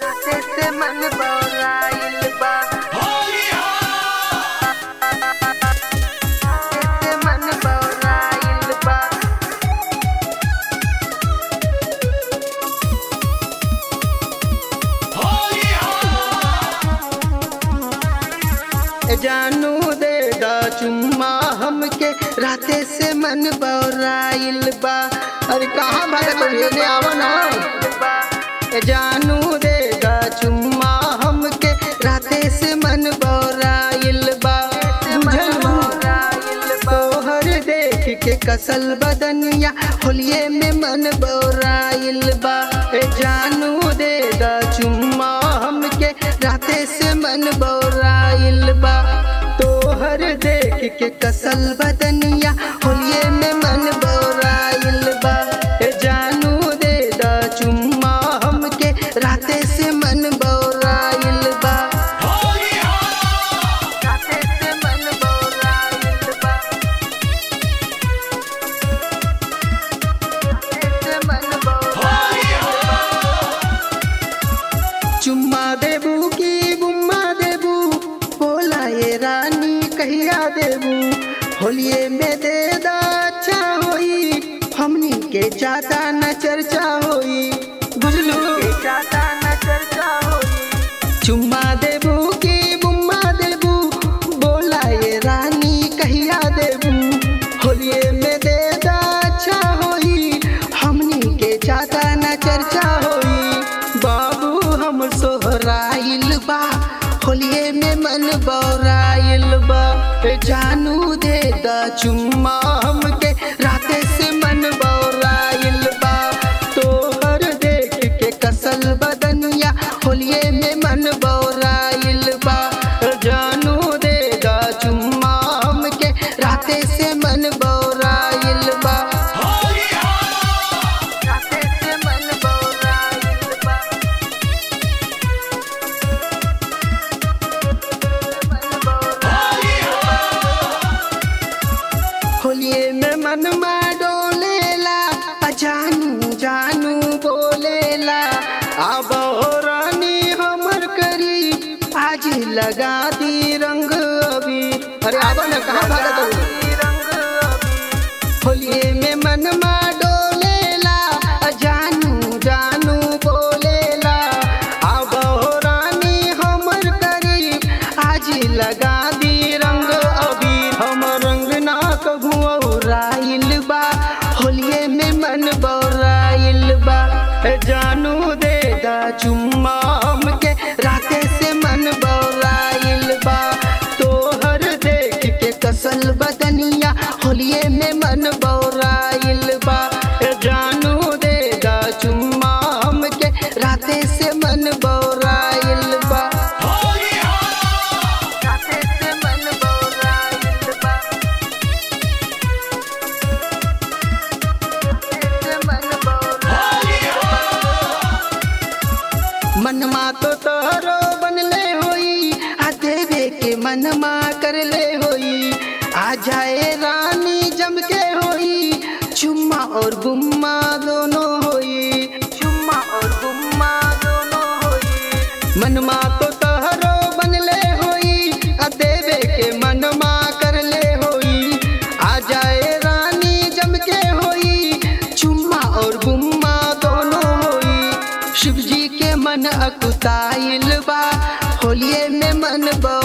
से मन बौराइल बा से मन बौराइल बा जानू दे दा चुम्मा हमके राते से मन बौराइल बा अरे कहाँ भागत हो ये आवा ना जानू दे दा चुम्मा हमके राते से मन बौराइल बा बुझलू तोहर देख के कसल बदनिया होलिये में मन बौराइल बा ए जानू दे दा चुम्मा हमके राते से मन बौराइल बा तोहर देख के कसल बदनिया होलिये में मन बौराइल बा ए जानू दे दा चुम्मा हमके राते से मन बौराइल बा राते से मन बौराइल बा राते से मन बौराइल चुम्मा देबू की गुम्मा देबू बोला ये रानी कहिया देबू होलिये में दे दा अच्छा होई हमनी के चाहता न चर्चा होई बुझलू चाहता न चर्चा होई चुम्मा देबू की गुम्मा देबू बोला ये रानी कहिया देबू होलिये में दे दा अच्छा होई हमनी के चाहता न चर्चा होई बाबू हम सोहराइल बा होलिये में मन बौराइल बा ए जानू दे दा चुम्मा हमके राते से मन बौराइल बा तोहर देख के कसल बदनिया होलिये में मन बौराइल बा ए जानू दे दा चुम्मा हमके राते से मन बौराइल बा राते से मन बौराइल बा मन बौराइल होलिये में मन मा डोलेला आ जानू जानू बोलेला अब हो रानी हमर करी आज लगा दी रंग अभी अरे आब न कहाँ भागत हो रंग अभी होलिये में मन मा डोलेला आ जानू जानू बोलेला अब हो रानी हमर करी आज लगा दी रंग अभी हम रंग ना कहूँ राइल बा होलिये में मन बौराइल बा ए जानू दे दा चुम्मा हमके राते से मन बौराइल बा तोहर देख के कसल बदनिया होलिये में मन बौराइल बा ए जानू दे दा चुम्मा हमके राते से मन बौराइल बा राते से मन बौराइल बा राते से मन बौराइल मनमा तो तोहरो बनले होई आ देवे के मनमा करले होई आ जाए रानी जम के होई चुम्मा और गुम्मा दोनों होई चुम्मा और गुम्मा दोनों होई मनमा तो तोहरो बनले होई आ देवे के मनमा करले होई आ जाए रानी जम के होई चुम्मा और गुम्मा दोनों होई शिव जी के मन अकुताइल बा होलिये में मन बौ